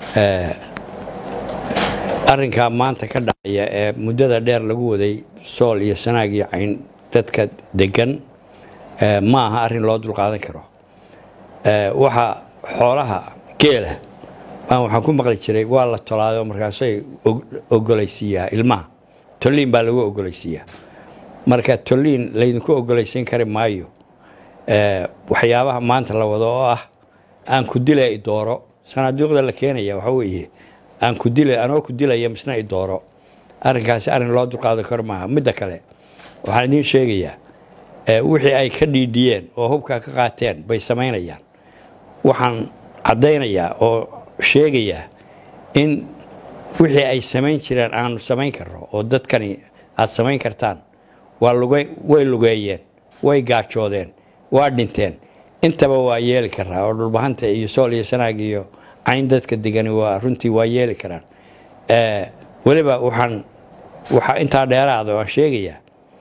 arrinkaa maanta ka dhacaya ee muddada dheer lagu waday sool iyo sanaag iyo cayn dadka degan ma aha arrin loo dulqaadan karo waxa xoolaha geela baan waxaan ku maqli jiray waa la tolaado markaasay ogolaysiiyaa ilmaha tolliin baa lagu ogolaysiiyaa marka tolliin laydinku ogolaysiin kari maayo waxyaabaha maanta la wado oo ah aan ku dila idooro sanaaduuqda la keenaya waxa weeye aan ku dila anoo ku dilaya misna idooro arrinkaasi arrin loo dulqaadan karo maaha midda kale waxaan idiin sheegayaa wixii ay ka dhiidhiyeen oo hubkaa ka qaateen bay samaynayaan waxaan caddaynayaa oo sheegayaa in wixii ay samayn jireen aanu samayn karno oo dadkani aad samayn kartaan way lugeeyeen way gaajoodeen waa dhinteen intaba waa yeeli karaa oo dhulbahanta iyo sool iyo sanaag iyo cayn dadka degani waa runtii waa yeeli karaan weliba waxaan waxaa intaa dheeraada waan sheegayaa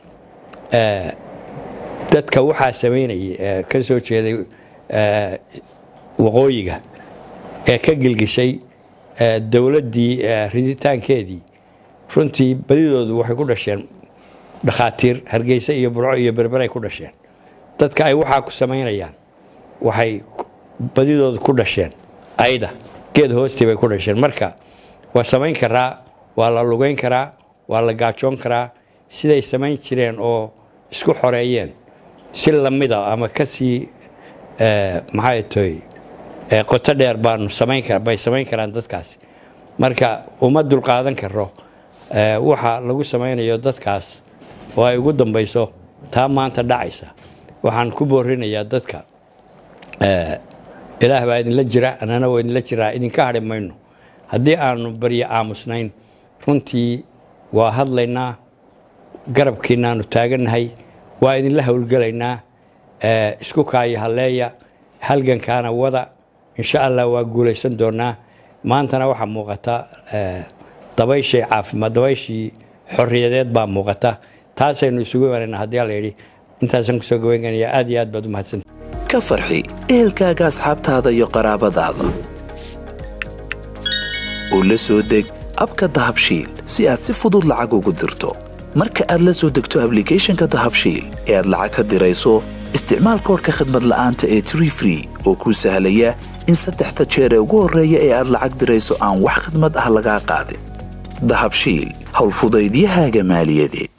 dadka waxaa samaynayay ee ka soo jeeday waqooyiga ee ka gilgishay dowladdii riditaankeedii runtii badidoodu waxay ku dhasheen dhakhaatiir hargeysa iyo burco iyo berberay ku dhasheen dadka ay waxaa ku samaynayaan waxay badidoodu ku dhasheen ayda geed hoostii bay ku dhasheen marka waa samayn karaa waa la lugayn karaa waa la gaajoon karaa siday samayn jireen oo isku xoreeyeen si lamida ama kasii maxay toy qoto dheer baanu samayn bay samayn karaan dadkaasi marka uma dulqaadan karo waxa lagu samaynayo dadkaas oo ay ugu dambayso taa maanta dhacaysa waxaan ku boorinayaa dadka ilaah baa idinla jira annana waa idinla jiraa idinka hadhi mayno haddii aanu baryo aamusnayn runtii waa hadlaynaa garabkiinaanu taagannahay waa idinla howlgelaynaa isku kaayo halleeya halgankaana wada insha allah waa guulaysan doonaa maantana waxaa muuqata dabayshii caafimaad dabayshii xorriyadeed baa muuqata taasaynu isugu imanayna haddii alla yidhi intaasaan kusoo gabaynganaya aad iyo aad baad u mahadsan ka farxi ehelkaaga asxaabtaada iyo qaraabadaada u la soo deg abka dahabshiil si aad si fudud lacag ugu dirto marka aad la soo degto ablicathonka dahabshiil ee aad lacag ka dirayso isticmaal koorka khadmad la'aanta ee tree free oo kuu sahlaya in saddexda jeer ee ugu horreeya ee aad lacag dirayso aan wax khidmad ah lagaa qaadin dahabshiil howlfudaydiyahaaga maaliyadeed